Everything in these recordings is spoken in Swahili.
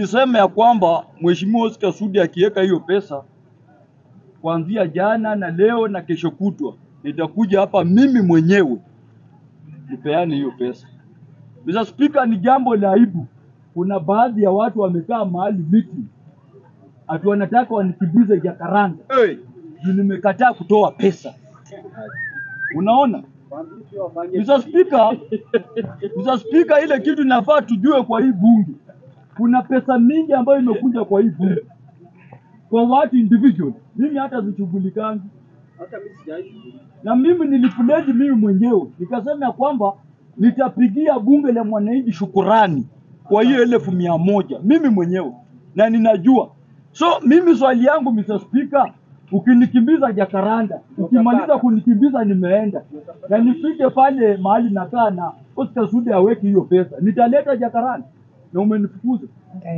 nilisema ya kwamba Mheshimiwa Oscar Sudi akiweka hiyo pesa kuanzia jana na leo na kesho kutwa, nitakuja hapa mimi mwenyewe nipeane hiyo pesa. Mr. Speaker, ni jambo la aibu. Kuna baadhi ya watu wamekaa mahali meeting ati wanataka wanikimbize Jakaranda Hey. juu nimekataa kutoa pesa. Unaona? Mr. Speaker, Mr. Speaker, ile kitu nafaa tujue kwa hii bunge, kuna pesa mingi ambayo imekuja kwa hii bunge kwa watu individual. Mimi hata zishughulikangi na mimi nilipledge mimi mwenyewe nikasema ya kwamba nitapigia bunge la mwananchi shukurani kwa hiyo elfu mia moja mimi mwenyewe na ninajua. So mimi swali yangu Mr. Speaker, ukinikimbiza Jakaranda, ukimaliza kunikimbiza nimeenda na nifike pale mahali nakaa na Oscar Sudi aweke hiyo pesa, nitaleta Jakaranda na umenifukuza.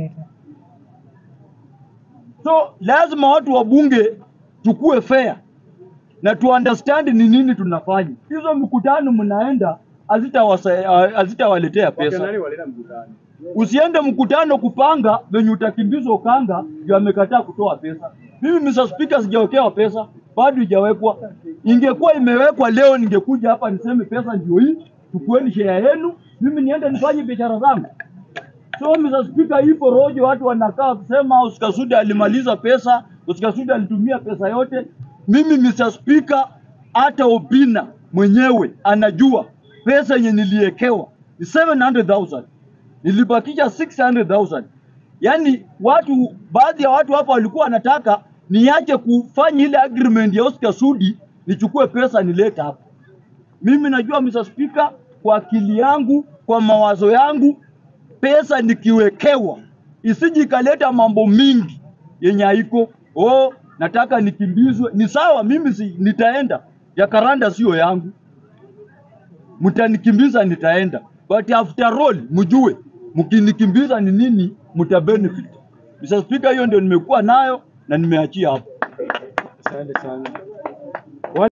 So lazima watu wa bunge tukue fair na tu understand ni nini tunafanya. Hizo mkutano mnaenda hazitawasa- hazitawaletea pesa. Nani waleta mkutano? Usiende mkutano kupanga venye utakimbizwa ukanga ndio amekataa kutoa pesa. Mimi Mr. Speaker sijawekewa pesa, bado ijawekwa. Ingekuwa imewekwa leo, ningekuja hapa niseme pesa ndio hii, chukueni share yenu, mimi niende nifanye biashara zangu. So Mr. Speaker, ipo rojo, watu wanakaa kusema Oscar Sudi alimaliza pesa, Oscar Sudi alitumia pesa yote. Mimi Mr. Speaker, hata Obina mwenyewe anajua pesa yenye niliekewa ni 700,000 nilibakisha 600,000. Yaani watu baadhi ya watu hapa walikuwa wanataka niache kufanya ile agreement ya Oscar Sudi nichukue pesa nilete hapa. Mimi najua Mr. Speaker, kwa akili yangu, kwa mawazo yangu, pesa nikiwekewa isiji ikaleta mambo mingi yenye haiko. Oh, nataka nikimbizwe. Ni sawa, mimi si, nitaenda. Jakaranda sio yangu, mtanikimbiza nitaenda, but after all mjue mkinikimbiza ni nini mta benefit. Mr. Speaker, hiyo ndio nimekuwa nayo na nimeachia hapo. Asante sana.